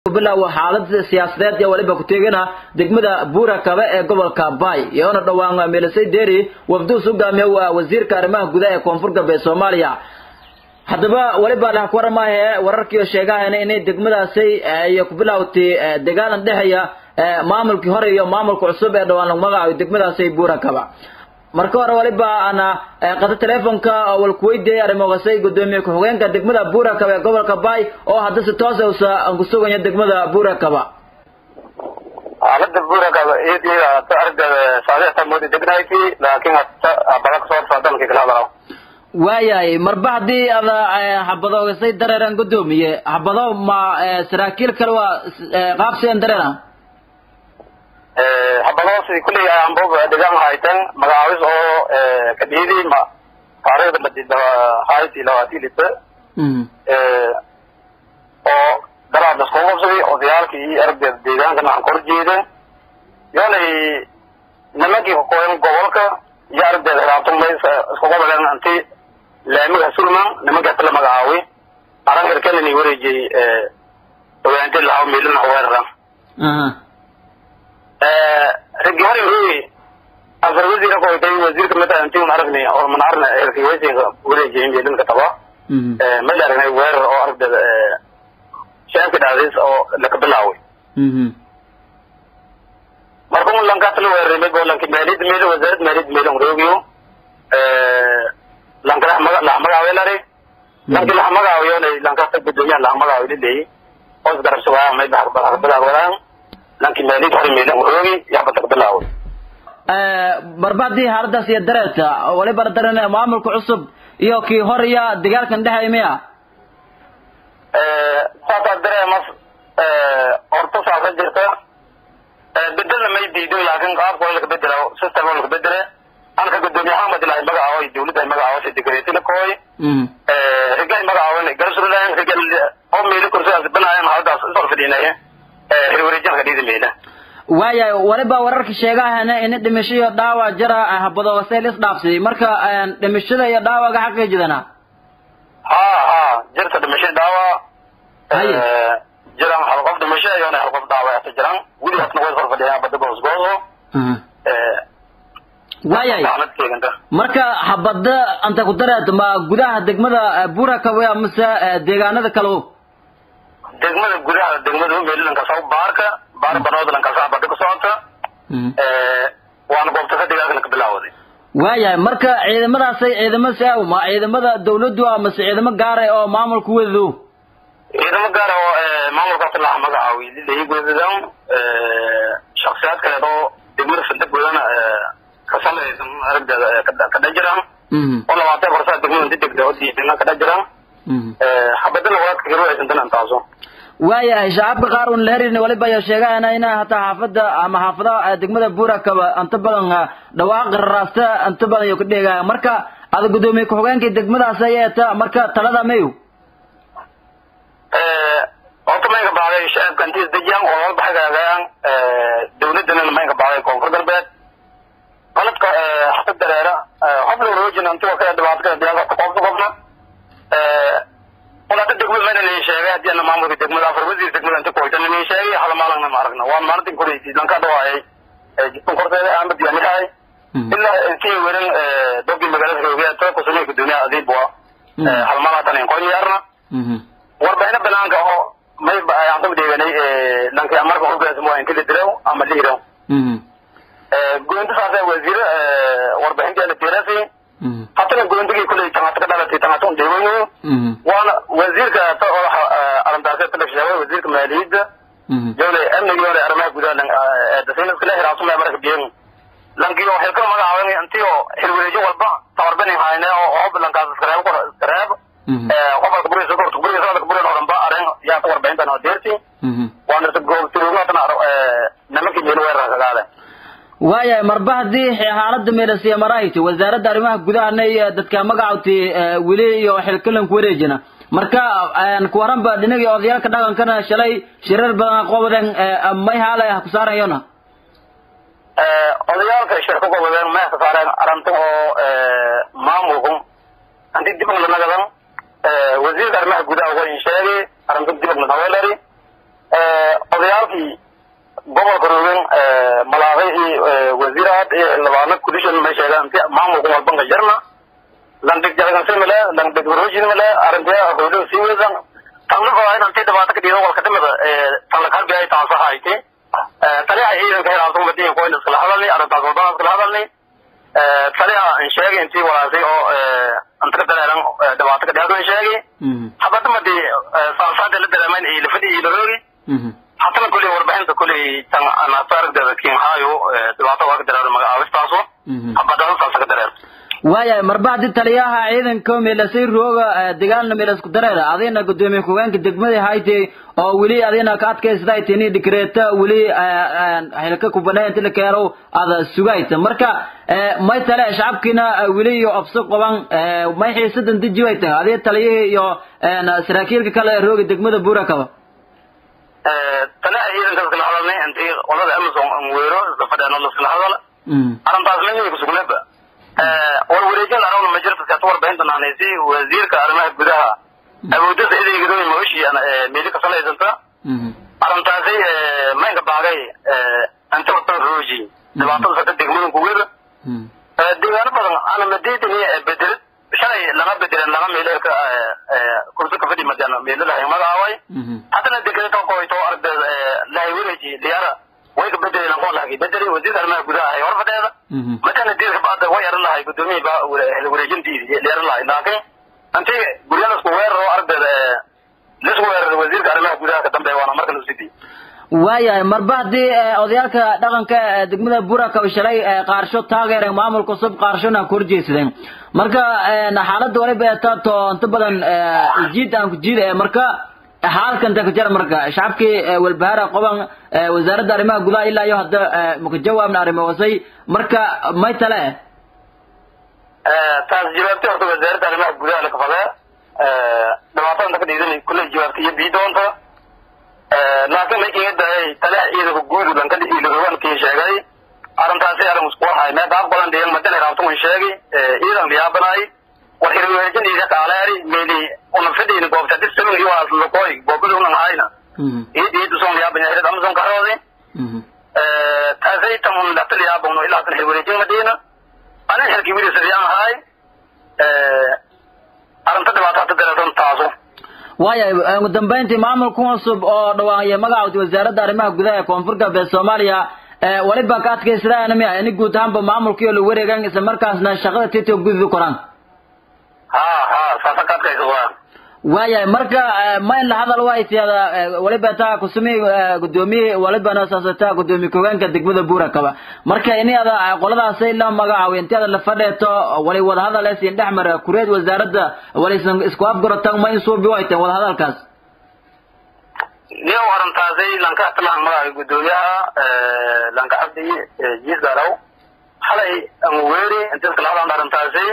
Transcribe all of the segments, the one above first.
bilow xaalada siyaasadeed ee waliba ku teegana degmada buura kabe ee gobolka baay iyoona dhowaan meelisay deeri wafduus hogaamiya waa wasiirka arrimaha gudaha ee koonfur galbeed soomaaliya haddaba waliba dhax ku waramahe wararkiioo sheegahayna inay degmadaasi ay ku bilowtay dagaalan dhexeeya maamulkii hore iyo maamulka cusub ee dhowaan lagu magacaabay degmadaasi buura kaba marka hore waliba ana qata telefonka walkuweydiiyay arrimogasay gudoomiye ku-xigeenka degmada buura kaba ee gobolka baay oo hadda si toos usa aan ku suganya degmada buura kaba xaalada buura kaba iyada aragda saadexta moodi degnayti laakiin badan soo fadalki kala hadalo waayahay marba haddii ada habadoogasay dareeran gudoomiye habado ma saraakiil kale waa qaabsigan dareera habadoosi kulli aanbob degaan haytan magacaabis oo kadhiidi ma taariikhda madida hayti labaati lita oo daraad lasku qabsaday odayaalkii iyo aragdeeda deegaankana aan kor jeeda yoonay nimankii kakooyan gobolka iyo aragdeeda hiraabtumay isku qabaleen inti laamiga sulman nimankaas la magacaabay arangarkanani wareejiyey ogaante lahaa meelina weerara ragi hore weyi afar wasiir ko tay wasiirka mid inti un aragnay oo man arna erki wasiirka wareejiyey meelinka taba ma la aragnay weerar oo aragdeeda shacabka dhacdays oo laka bilaaway marka un lankaas la weeraray mid bo lanki maaliyadda meel wasaaradda maaliyadda meel roogiyo lanka lax magaawe lari lanki lax magaawiyo lankaas gudoomiyaha lax magaawe lileeyi hoos garabsugaa may bilaawdaan lanki maaliyadda hore meelin roogi yaxbata ka bilaaway marba haddii xaaladaas iyo dareerta waliba daran maamulka cusub iyo kii hor iyo dagaalkan dhexay miya saasaa dareemas horta saasa jirta bedelna may diido laakin qaabka waa laka bedela system waa laka bedele anka gudoomiye axmed ilahay magacaaway dawladda magacaawasha degreti lakooy rigahay magacaawan garsurlan rigal oo meeli kursidaas banaayan haladaas isor fadhiinaya hirwareejanka dhiida meela waayahay waliba wararka sheegahana in dhimasho iyo dhaawac jira habadoogasay lis dhaafsaday marka dhimashada iyo dhaawaga xaqiijidana ha ha jirta dhimasho dhaawac haye jiraan hal qof dhimasho iyoona hal qof dhaawacta jiraan weligaasna way sor fadhiyaan bada goosgooso waayahay dacnad keeganta marka habada anta ku dareed ma gudaha degmada buura kawe mise deegaanada kale degmada gudaha degmada meelilanka saw baarka baar banoodalanka saa bada ka socota waana goobta ka dagaalkana ka bilaawday waayahay marka ciidamadaasay ciidamo saaw ma ciidamada dawladdu ah mase ciidamo gaara oo maamulku wedo ciidamo gaara oo maamulkaas laha magacaawi lilayi gudadan shaksiyaad kaleed oo degmada fandagudana ka samaysan aragdeeda ka dhajiraan oo labaatan farsaa degmada inta degda oo diidana ka dhajiraan xabadana walaadka hiruaysantan intaaso waayahay shacabka qaar un la herin waliba ayaa sheegahayna ina hataa xaafada ama xaafadaha degmada buura kaba inta badan dhawaaqi raraasta inta badan iyo ka dheegaya marka ada gudoomiye ku-xigeenkii degmadaas ayeeta marka talada mayo horta maynka baaday shacabka intii isdejiyaan oo walba hagaagayaan dawladana maynka baaday koonfur galbeed qaladka xasa dareera xobla roojin inti waa kala dhibaato kala diyaarta qofta qofna walaata degmada mayna nii sheegay haddii ana maamulka degmada afar wasiir degmada inta kuhoytana nii sheegay hal maalagna ma aragna waan maalintin koraysi lanka dhawaayay jidkan korteeda aan badiyanihay ilaa intii werin dogi magaalada roogeeta kusamey gudoomiyaha adiibwa hal maalatan in qoynyaarna warbixino banaanka oo may aan ku deeganay lanki amarka hogaasmo in kala dirow ama lihirow goynta saasa wasiir warbixinteena tirasi hatana goyntigii kuley tangata ka dhalatay tangata un deewayo waana wasiirka ta oo arintaasi tala sheegay wasiirka maaliyadda jawle amniga yoole arrimaha gudaha dasaynaska la hiraasumay marka biyen lanki oo xilka magacaaban intii oo xilwareejo walba tabarbani hayne oo hob lankaas iskareeb iskareeb qobalka buriisa korta buriisa sadaka burin horanba aren yaa ka warbixintan oo deerti waana goobtirugatana nimankii meel weerar kagaale waayahay marba haddii xaalada meelasiya marahayta wasaaradda arrimaha gudahana iyo dadka magacawti weli iyo xilkalanku wareejina marka kuwaranba dhinagii odayaalka dhaqankana shalay shirar badan qobaden may haalay ha ku saarayona odayaalka shirka qobaden may ka saareen arrinta oo maamulku hantii dibna nagadan wasiirka arrimaha gudaha waa in sheegay arrinta dibna naweelari odayaalkii gobolka rogen malaaqay iyo wasiiraad iyo labaana kudishan may sheegaan inti maamulku walbanka jarna langdeg jalagansi male langdeg warojin male arrintiya hoylo sii weesan tanla fadaayin intii dhibaato ka dhiido walka dhimada tan lakalbi ay taanso hayti taliha ciidanka helaansu madiin koyn iskala hadalni arrintaas wadana iskala hadalni taliha in sheegay intii walaasay oo inta ka dareeran dhibaato ka dhiado in sheegay habada madi saansaada la dareemayn iyo lafadi iyo laroogi hatana kuley warbixinta kuley tan nasaaragdeeda kiinhaayo dhibaato waa ka dareero magacaabistaaso habada saasa ka dareero waayahay marba haddii taliyaha ciidanka meelasay rooga dagaalna meelasku dareera adina gudoomiye ku-geenka degmada haytay oo weli adina ka adkaysday tini dikreeta weli xilka kubanay inti la keeno ada sugayta marka may tale shacabkiina weli iyo obso qaban may xiisadan deji way tahay adii taliyihii iyo saraakiilka kale rooga degmada buurakaba taliha ciidanka iskala hadalnay intii qolada amazon weero isla fadheeno iskala hadala arrintaas lamiga kusugnaba war wareejin aragna ma jirto kaata warbixinta naanaysi wasiirka arrimaha gudaha awoodada idaygado mooshi meeli ka salaysanta arrintaasi maynka baagay inta wata rooji dhibaatada sata degmadan kuweda deegaano badan ana madiidani bedelid shalay lama bedeleen lama meelo ka kursi ka fadhi madana meelo lahay magacaaway haddana dekreto qoyto aragdeeda lahay wareeji diyaara way ka bedeleen qoon lahay bedeli wasiirka arrimaha gudaha ay warfadeeda matana diirka baada way yaran lahay gudoomiyii ba wareejintiisi yaran lahay laakiin intii guryadas ku weeraro aragdeeda lisku weeraro wasiirka arrimaha gudaha ka dambeeya waana marka lagu sidii waayahay marba haddii odayaalka dhaqanka degmada burakaba shalay qaarsho taageereen maamulka cusub qaarshona ku horjeedsadeen marka xaaladda waliba eetaato inta badan jiid aan ku jiid marka xaalkan ta ka jar marka shacabkii walbahaara qoban wasaaradda arrimaha gudaha ilaa iyo hadda maka jawaabna arrimo wasay marka may tale taas jawaabtay horta wasaaradda arrimaha gudaha lakafadee dhibaatada inta ka dhiidan kulley jawaabtay iyo bii doonta laakiin may kiga daayay taliha ciidanka guudu lankada iilorowankii sheegay arrintaasi arrin isku wahay mee daaq badan dhiyan madana raabtuman sheegay ciidan liyaabanay war hirweejin iida kaaleeri meeli una fidhiin goobta disamin iyo waas lokoy goobada unan hayna iid iid uson liyaaban yahay amazon karoodi taasay tan un dhaqta liyaabano ilaa tan hirweejin madina anin xilki wili sadiyaan ahay arrinta dhibaato hata dareetan taaso waayahay ugu dambeyntii maamulka cusub oo dhawaaqaya magaca wasaaradda arrimaha gudaha ee koonfur galbeed soomaaliya waliba ka adkaysadaan miya ini guud ahaanba maamulkii la wareegan isla markaasna shaqada tito gududi koraan ha ha saasa ka adkaysa waa waayahay marka ma in la hadal waytiyada waliba taa kusumi gudoomiye walibana saasata gudoomiye ku-hogeenka degmada buurakaba marka ini ada qoladaasay la magacaabo inti ada la fadheeto wali wadahadal esin dhex mara kureed wasaaradda walisan isku afgaratan ma in suubi wayteen wadahadalkaas niyow arrintaasay lanka atalahan magaca gudoomiyaha lanka cabdi jiis gaaraw xalay ama weeri inta iskala hadlan arrintaasay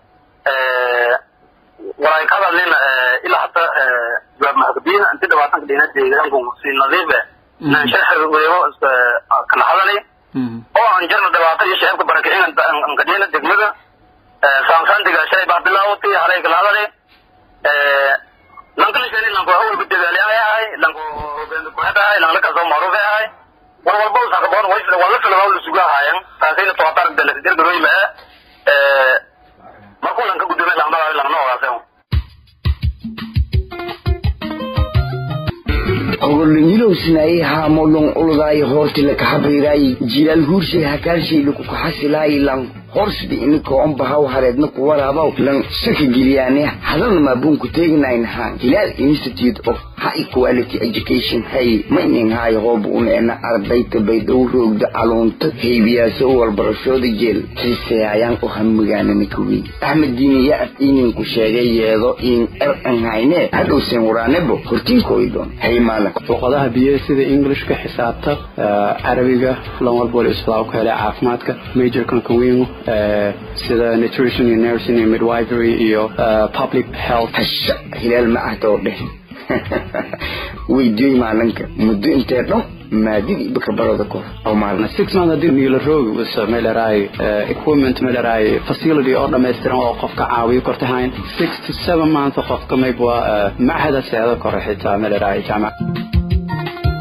walay ka hadalnin ilaa hata jawaab mahakadiin inti dhibaatanka dhina deegaanku si nadiif nan sharxi weego kala hadalay oo aan jarna dhibaato iyo shacabka barakicin ankadhina degmada saansaantiga shalay baa bilaawatay halay kala hadalay lanka lishani lanku awalba dagaaliyaay ahay lanku hogaanka kuxed ahay lanla kasoo macruuf ahay war walba usakaboon waa la filmaa la suga ahaayan taasayna tootark dalasidirgarooyima markuu lanka gudoomiya lamadaas langna ogaasay ogolingilowsinaye haamolong uludaay hoortila kahabayraay jilaal huurshay hakaashay kukaxasilaay lang horsdi inika ombahaw hareedna kuwaraabaw lan saka geliyaane hadalna maabuunku teeginayn hilaal institute of high quality education hay maynin haay hoob uneena ardayta baydhow roogda caluunta heybiyaaso walbarashooda jeel xiiseeyayaan u hamigaanana kaweyn axmed diiniya af ininku sheegay yeedo in er an hayne hadhowseen waraanebo hortiinkoydon hay maalan luqadaha biyo sida englishka xisaabta carabiga lan walba wala isbaa ku helay caafimaadka majorkan kaweyn sida nutrition iyo nursing iyo midwifery iyo public health hasha hilaal ma ahda oo dheh weydiyoy maalinka muddo intee dhan maadidii baka barada kor oo maalin six months hadii niila roogi was meelaraay equipment meelaraay facility oo dhammaystiran oo qofka caawiyo kortahayn six to seven months qofka mayb waa machada seedo kore xitaa meelaraay jaamac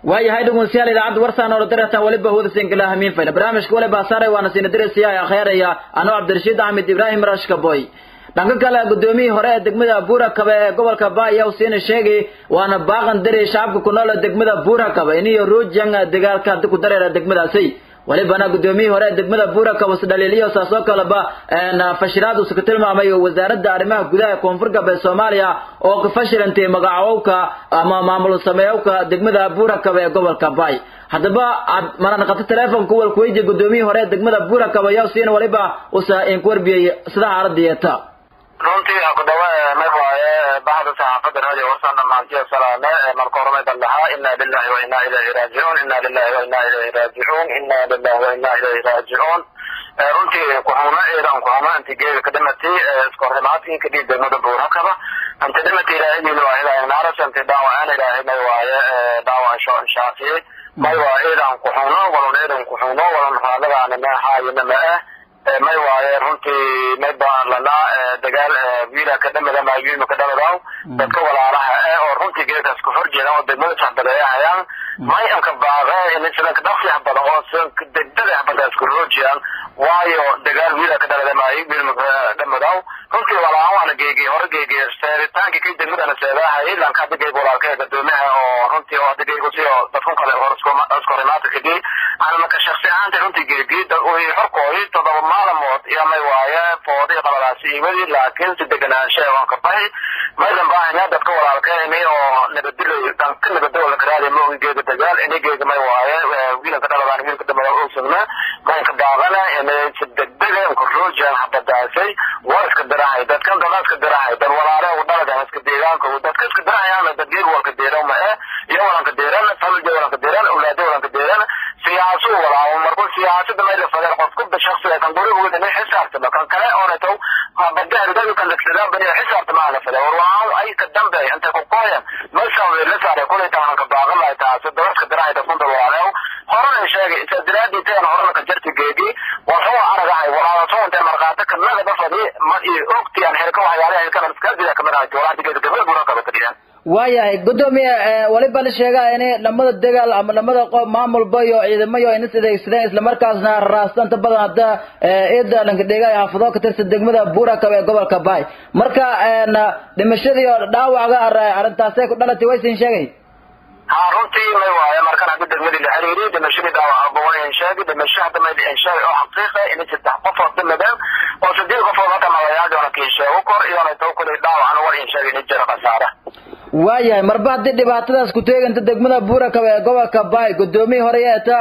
waayahay dhegeystayaal idaacadda warsaan oo daratan waliba hawada sinkala hamiin fayla barnaamijka waliba saaray waana siina diraysiya akheeraya anoo cabdirashiid axmed ibraahim rashka boy dhanka kale gudoomiyihii hore ee degmada buurakabe ee gobolka baaya siina sheegay waana baaqan dari shacabka ku nool ee degmada buurakabe iniyo ruujang dagaalka haddi ku dareera degmadaasi walibana gudoomiyihii hore ee degmada buurakabe isdhaliiliyo saasoo kaleba fashiraad uusa ka tilmaamay wasaaradda arrimaha gudaha ee koonfur galbeed soomaaliya oo ka fashilantay magacowka ama maamul sameeyowka degmada buurakabe ee gobolka baay haddaba mana naqato teleefonka walka weydiya gudoomiyihii hore ee degmada buurakabe ayaa siina waliba usa inku warbiyey sida xaaladiyeta runtii kudhawa may waaye bahda saxaafada radio warsaan dhamaantiyo salaame marka hore may bandhahaa ina lillahi wa ina ilayhi raajicuun ina lillahi wa ina ilayhi raajicuun ina lillahi wa ina ilayhi raajicuun runtii kuxumo ciidan kuxumo inti geeda ka dhamatay iskorrimaadkii kadib degmada buurakaba inti dhamatay ilaahidiina waa ilaahay naaras inti dhaawacaan ilaahay may waaye dhaawacasho inshaafiyey may waa ciidan kuxuno walon ciidan kuxuno walon raadadaana meexaayina ma ah may waaye runtii may baan lanaa dagaal wiila ka dhamada maayuima ka dhamadaw dadka walaalaha eh oo runtii geedkaas ku hor jeedan oo degmada saxbaleeyahayaan may anka baaqe in sidanka dhaqsiyax badan oo sidanka degdada badan isku roojiyaan waayo dagaal wiila ka dhamada maayo wiilma ka dhamadaw runtii walaahan waana geegey hore geegey seeritaankii kay degmadana seedahayay lanka hadda geeg walaalka ee gadoomiyaha oo runtii oo hadda geegu si oo dadkun kale hor iskorimaadka kadib ana marka shaksi ahaanta runtii geegey dad uy xorkooyi todoba maalamood iyo may waaye foodii qabadaasi iwadii laakiin si deganaanshe waan ka bahi maydan baahanya dadka walaalkeeni oo nabadilay dhanka nabadoo la karaadiya moogi geega dagaal ini geega may waaye wiilanka dhaladaan wiilka dambada ogsugna maynka baaqana inay si degdega inka roojaan habadaasay waa iska dirahay dadkan dada iska dirahay dad walaale u dhaladan iska deegaanka dadka iska dirahayaan dad geeg walka deeran ma eh iyo walanka deeran familja walanka deeran awlaado walanka deeran siyaasu walaawo markuu siyaasada may la fadeen qof kubda shaksiga kan gurigood inay xisaabtama kan kale oonato badahridadu kan dadsadaan bani xisaabtama la fadeen war waan ay ka dambe intay ku qooyan meeshaan way la saaray kulay tahan ka baaqan lahay taasi dadka dirahay dadkun dawalaalew horena sheegay isa diraadii tayan horena ka jarti geegi wuxuu aragahay walaalato intay markhaati kanada bafadi ma iyo ogtiyaan xirka waxyaalaha xirkana iskaadida kamid ahay joolaha digeeda gabada buura kaba kadhiyaan waayahay gudoomiye waliba la sheegaa in lamada dagaal ama lamada qof maamulba iyo ciidamayo ayna sidaysadeen islamarkaasna raastanta badan hadda ciida lankadheega ay xaafado ka tirsan degmada buurakab ee gobolka baay marka dhimashadii oo dhaawaca arrintaasay ku dhalatay waysin sheegay ha runtii may waaye markan hadda degmadii la xiriiriyey dhimashadii dhaawaca bawan sheegay dhimasho hadda may sheegay oo xaqiiqa in saddex qofood dhimadeen oo sideed qofood marka magayaadona kii sheego kor iyona taw kulay dhaawacana war in sheegay in jira khasaara waayahay marba haddii dhibaatadaas ku teeganta degmada buurakaba ee gobolka baay gudoomiyii hore yeeta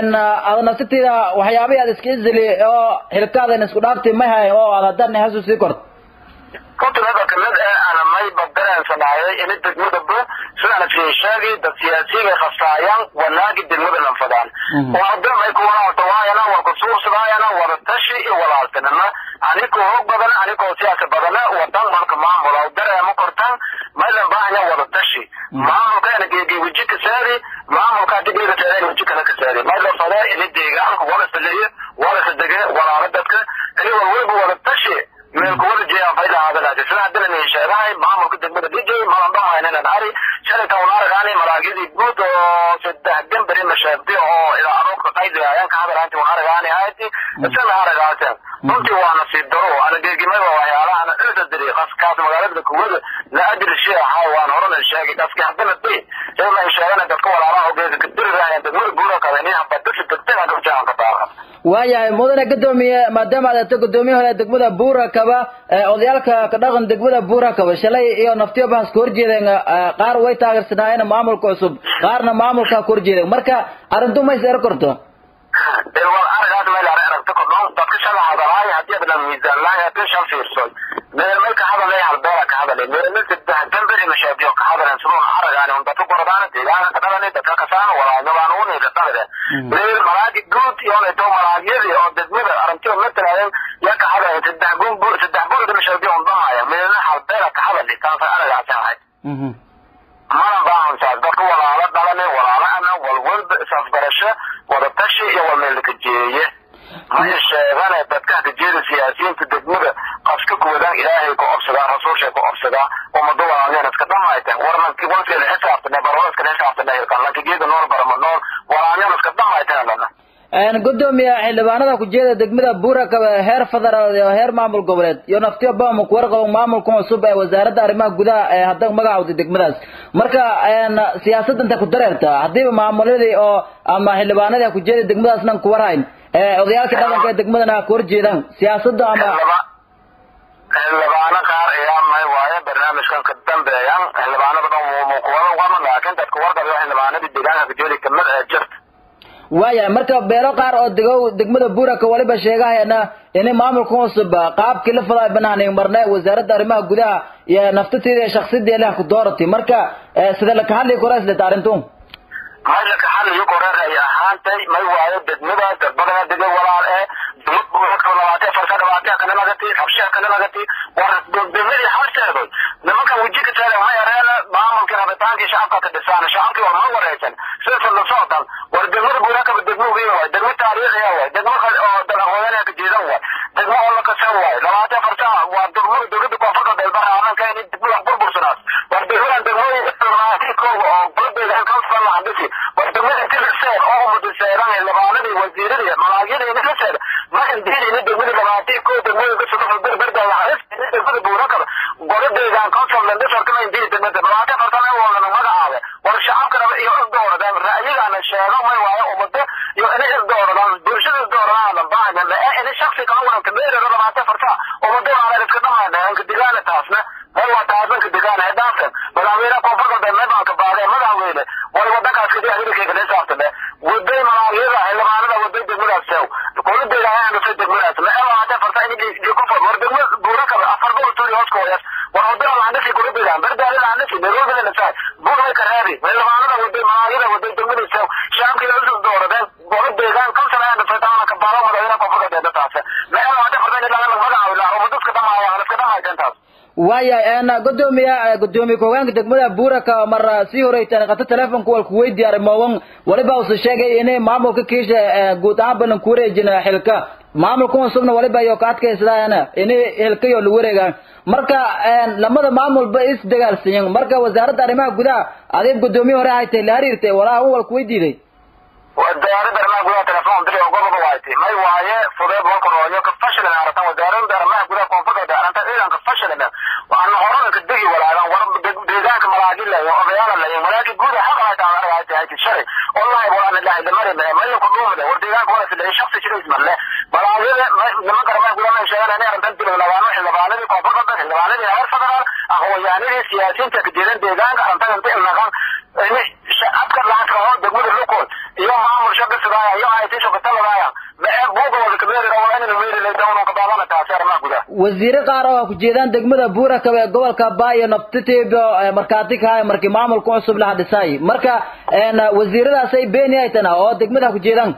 aad nafsatiida waxyaabihii aad iska izili oo xilkaadan isku dhaafti may hayn oo aad haddana hasu sii korto runtii mada kamid eh ana may badareensanayay ini degmada bu sidaan iskii sheegay dad siyaasiyiga khasaayaan wanaagi degmada lanfadaan umada may kuwanaatawaayana war kusuursadaayana wada tashi iyo walaaltinima anikoo hog badan anikoo siyaasa badana wadan marka maamula dareema kortan maylan baahanya wada tashi maamulka ina geegi weji ka saari maamulka hadii geega saareen weji kale ka saari mayla fadee ini deegaanka wala saliye wala sadege walaala dadka ini walwalba wada tashi meel kuwada jeeyaan fayda haadanaati sida haddana ni sheegahay maamulka degmada dijay malan dhamaynana ari shalay tawn aragaani malaagyadii guud oo saddex gambari mashaabdi oo ilaa aroorka qaydigaayaan ka hadalaanti wan aragaani hayti isana aragaasen runtii waa nasiib daro ana geegimada waxyaalahan ilsa diri qaskaas magaalada kuwada la adri shay ahaa waan horena sheegay dhaski haddana di ilaa sheegana dadka walaalaha ogeeda ka diri raayaan degmada guura kale nin habadasi degdega gabjaan ka baaqa waayahay mudane gudoomiye maadaama aad ato gudoomiye hore degmada buurakaba odayaalka ka dhaqan degmada buurakaba shalay iyo naftiyo bahas ka horjeedeen qaar way taageersanaayeen maamulka cusub qaarna maamulka ka horjeedeen marka arrintu ma is ero korto wal aragaas meel ara aragta kodhon dadka shala hadalaay hadii adan miisaan lahay hadii shal fiirsoy meel meel ka hadalay halbeela ka hadalay meel meel saddex gambari mashaabiyo ka hadaleen sidoo aragaani un dadka gordaana deegaanka ka dhalanay dadka kasaan walaalnabaan uuni ka dhalade meel malaagi guud iyoona to malaagyadii oo degmada aragtiyo matalaayeen yaa ka hadalay saddex gun saddex gurida mashaabiyo un dhamaaya meelna halbeela ka hadalay taasa aragaasi ahayd mana baahansaas dadka walaalo dhalane walaalo ana walwalba isafgarasho wada tashi iyo walmeelka jeeye maya sheegane dadka kajeeda siyaasiyiinta degmada qaska kuwadaan ilaahay ku obsadaa rasuulshay ku obsadaa ummado walaalneen iska dhamayteen warnanki walkeeda xisaabtane barwada iskala saabsan hilkan lankigeeda nool barama nool walaanyana iska dhamaytanana gudoomiye xildhibaanada kujeeda degmada buurakabe heer federaal iyo heer maamul goboleed iyo naftiyo bama kuwarqabo maamulka cusub ee wasaaradda arrimaha gudaha ee hadda magacawda degmadaas marka siyaasadda inta ku dareerta hadiiba maamuladii oo ama xildhibaanadii kujeeda degmadaasnan kuwarhayn odayaalka dhaqanka ee degmadana ku horjeedaan siyaasadda ama xildhibaano qaar ayaa may waaye barnaamijkan ka dambeeyan xildhibaanada dhan muqubada wama laakiin dadka warqabiyo xildhibaanadii deegaanka kujeeda kamid ee jirta waaya marka beelo qaar oo degow degmada buuraka waliba sheegahayana ini maamulka cusub qaabkii la fadaa banaanin marne wasaaradda arrimaha gudaha iyo naftateeda iyo shaksideeda leh ku doorati marka sida laka hadli kora islet arrintu may laka hadlayo kore ay ahaantay may waayo degmada dadbadana dega walaal ee labaatee farsa dhabaatee kana lagati habshaa kana lagati war degmadii habsheedoy nimanka wejika taale may areena maamulkii rabitaankii shacabka ka dhisaan shacabkii war ma wareysan sida la socdan war degmada buurakaba degmo weyn waay degmo taariikhiya waay degmo oo dalaqoodanaya ka jeedan waay degmo oo la kasan waay labaatee farsa waa degmada dowladda koonfurta dalbara amanka in degmada burbursanaas war degmadan degmooyin kooga oo baladeeda kansala lahandisi war degmada tiliseen oo mudiseeran xildhibaanadii wasiiradii malaagyadii ninkaseen makan diidayna degmada labaatee koo degmooyinka sudafa berberdaya degmada buurakaba goladeedan consultant dhifarkama indiri degmada labaatee fartana walana magacaabe war shacabkana iyo isdooradaan ra'yigana sheego may waayo ummado iyo inay isdooradaan bulshada isdooradaan baahna ee inay shaksi kala wadanka meerada labaatee farta ummado aanan iska dhamayna anka digaana taasna may waa taasanka digaana ee dhaafsan madaxweyne koonfurta dalme baan ka baaqay madaxweyne way wadankaas kadii hilibkayga la saabtane waday malaagyada xildhibaanada waday degmadaas sew kuladeeda ayaan dhasay degmadaas ma ee labaatee farta in kufur war degma buurakaba afar boqol tuuri hoos ka hoyas war wadada lahandhasi kuladeedaan berdaali lahandhasi nairobi la nasaay buurmay ka reebi xildhibaanada waday malaagyada waday degmadaas sew shacabkii isu dooradeen gola deegaan kamsan ayaan dhasay taana ka baaqo madaxweyne koonfurta deeda taase ma ee labaatee farta in laga magacaawila ummadaska dhamaayaan iska dhamayteen taas waaya gudoomiya gudoomiye ku-hogaanka degmada buuraka mar sii horeytan qata telefonka wal kuweydiy arrimogan waliba usa sheegay inay maamulka kiisha guud ahaan banan ku wareejin xilka maamulka cusubna waliba iyo ka adkaysadaan inay xilkayo la wareegaan marka lamada maamulba is dagaalsanyen marka wasaaradda arrimaha gudaha adeeg gudoomiye hore haytay la xiriirtay walaa un wal kuweydiiday wasaaradda arrimaha gudaha telefoon dili oo gobolka waaytay may waaye fudeed walka rooyo ka fashilan aratan wasaaradda arrimaha gudaha koonfurta aranta ciidanka fashilan waana horana ka degi walaagan war deegaanka malaagi layo odayaala layo malaagi guud xaq ay taan aragay tahay shalay wallahi wala ilaha illa mari ma mayo ku dhuumade war deegaanka wala sidii shakhsi jiray ismalle malaagida nimanka arrimaha gudaha may sheegaan inay arrintan dili labaano xildhibaanadii koonfurta xildhibaanadii heer federaal aqoonyahanadii siyaasiyiinta ka jeedan deegaanka arrintan inta ilnaqan shacabka laankaho degmada lukood iyo maamul shaka sidaaya iyo aytii shakataladaaya mae buuga wada kameerira waa inaynu meerilay dawnan ka baabana taasi arrimaha gudaha wasiire qaar oo ku jeedaan degmada buurakabe ee gobolka baayo naftitiibo markaati kahay markii maamulka cusub la hadhisay marka wasiiradaasay beeni ay tana oo degmada ku jeedaan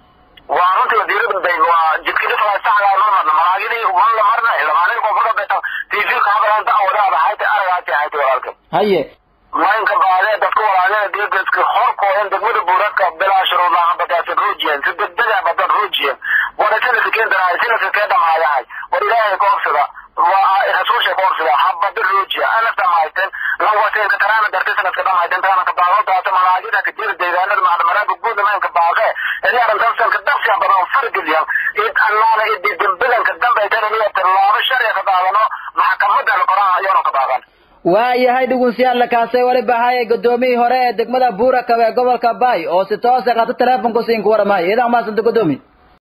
waa runtii wasiirada bay waa jidkidhifa saxda ma marna malaagidii man la marna xildhibaanadii koonfurta betan tv ka hadalanta wadaada hayta aragaati hayta walaalka haye maynka baadee dadka walaagada deegaska horkoodan degmada buuraka bilaa shuruudaha badaasa ruujiyan si degdega badan ruujiyan wada sanadka keentanahay sanadka kee dhamaayahay war ilaahay ka obsada waa rasuusha ka obsada habada ruujiya anafta mahayten lawaseenka taraana dartay sanadka dhamahayten taana ka baaqontaasa malaagida ka jira deegaanada macdamaraanka guud maynka baaqee ini arrintan sanka daqsiya badan fargeliyan id allaana idi dembilanka dambaytan iniya tilaabo sharciga ka daadano maxkamada la qoraha ayoona ka daaqan waayahay dhugunsiyaal lakaasay waliba haya gudoomiyii hore ee degmada buurakabe ee gobolka baay oo si toose qato telefonku siinka waramaayo idan maasanta gudoomi